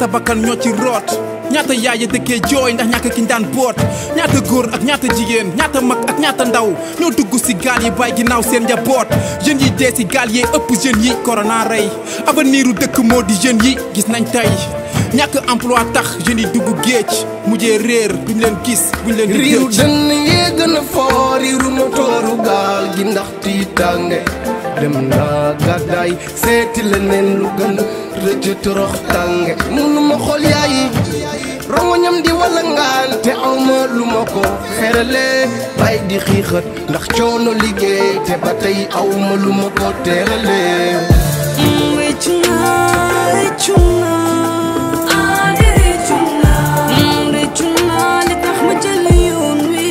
ñaata bakkan ñoo ci root ñaata yaay ya dëkkee jooy ndax ñàkk kiñ daan boot ñaata góor ak ñaata jigéen ñaata mag ak ñaata ndaw ñoo dugg si gaal yi bàyyi ginnaaw seen njaboot jeunes yi dee si gaal yee ëpp jeunes yi corona rey avenir u dëkk moo di jeunes yi gis nañ tey ñàkk emploi tax jeunes yi dugg géej mujjee réer duñ leen gis buñ leen di riiru dëj dënn yee gën a foor riiru motooru gaal gi ndax tiitaange dem naa gàddaay seeti leneen lu gën rëcc torox tànge munuma xool yaayi rongoñam di wala ngaan te awma lu ma ko ferale bay di xiixat ndax coono liggéey te ba tey awma lu ma ko teerale Rëccu naa rëccu naa rëccu naa li tax ma jël yoon wi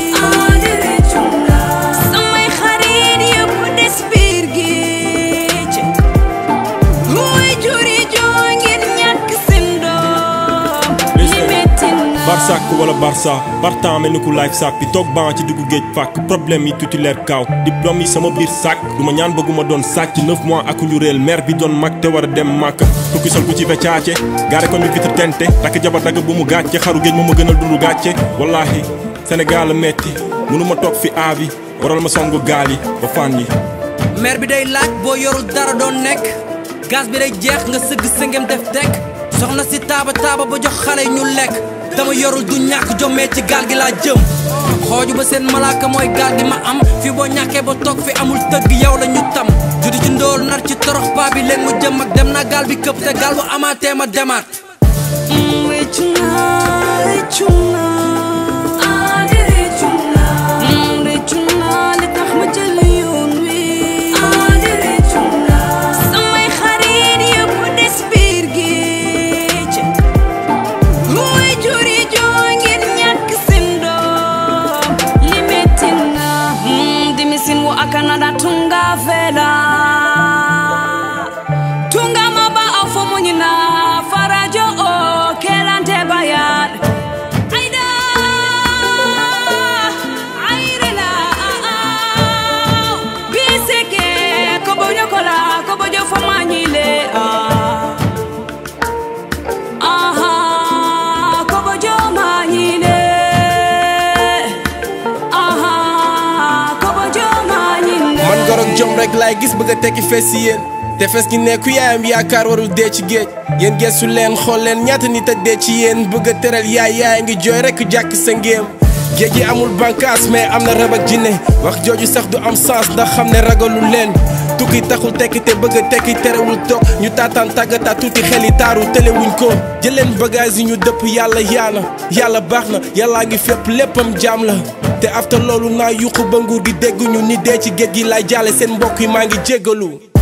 samay xarit yëpp des biir géej muy juri joo ngir ñàkk seen doom li metti na Barsak wala Barça partant mel ni ku life sac bi toog ban ci diggu géej fàkk problème yi titulaire kaaw diplôme yi sama biir sac du ma ñaan bëgguma doon sàcc neuf mois ak ñu réel maire bi doon mag te war a dem màkk tukki sol ku ci fecaace gaare ko mi vitre tente takk jabar dagg bu mu gàcce xaru géej moo ma gënal dundu gàcce wallahi Sénégal a metti mënuma toog fi aabi waral ma songu gaal yi ba fan yi maire bi day laaj boo yorul dara doon nekk gaz bi day jeex nga sëgg sëngem def tek soxna si taaba taaba ba jox xale yi ñu lekk dama yorul du ñàkk jommee ci gaal gi laa jëm xooju ba seen malaaka mooy gaal gi ma am fi boo ñàkkee ba toog fi amul tëgg yow la ñu tam judi ci ndóol nar ci torox paa bi leen mu jëm ak dem naa gaal bi këpp te gaal bu amaatee ma demaat rëccu naa rëccu naa rëccu naa li tax ma jël yoon wi samay xarit yëpp des biir géej muy juri joo ngir ñàkk seen doom li metti na dimisin wo akanada tunga vela tunga maba afo munyina farajo o kelante bayan aida airela biseke kobojo kola kobojo fo manyile ah aha kobojo manyile aha kobojo manyile man gorog jom rek laay gis bëgg a tekki fees si yéen te fees gi ne ku yaayam yaakaar warul dee ci géej yéen geesu leen xool leen ñaata nit a dee ci yéen bëgg a teral yaay yaay ngi jooy rek jàkk sa ngéem géej gi amul bànkaas mais am na rab ak jinne wax jooju sax du am sens ndax xam ne ragalul leen tukki taxul tekki te bëgg a tekki terewul toog ñu taataan tàggataat tuuti xel yi taaru telewuñ ko jëleen bagage yi ñu dëpp yàlla yaana yàlla baax na yàllaa ngi fépp léppam jaam la te after loolu naa yuqu ba nguur gi dégguñu ni dee ci géej gi lay jaale seen mbokk yi maa ngi jéggalu